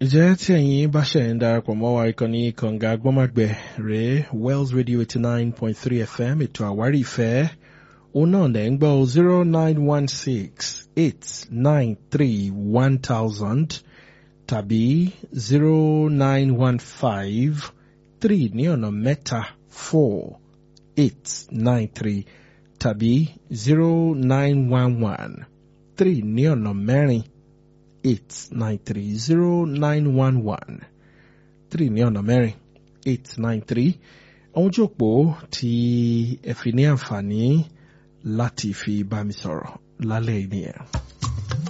Ìjẹ́ tí ẹ̀yin bá ṣẹ̀ ń darapọ̀ mọ́ wa ìkànnì kànga gbọ́màgbẹ̀ rèé Wells Radio eighty nine point three FM ètò àwárí ìfẹ́ òun náà lẹ̀ ń gbọ́ zero nine one six eight nine three one thousand tàbí zero nine one five three ní ọ̀nà mẹ́ta four eight nine three tàbí zero nine one one three ní ọ̀nà mẹ́rin eight nine three zero nine one one three ní ọ̀nà mẹ́rin eight nine three àwọn ojú òpó tí ẹ fi ní àǹfààní láti fi bá mi sọ̀rọ̀ lálẹ́ yìí nìyẹn.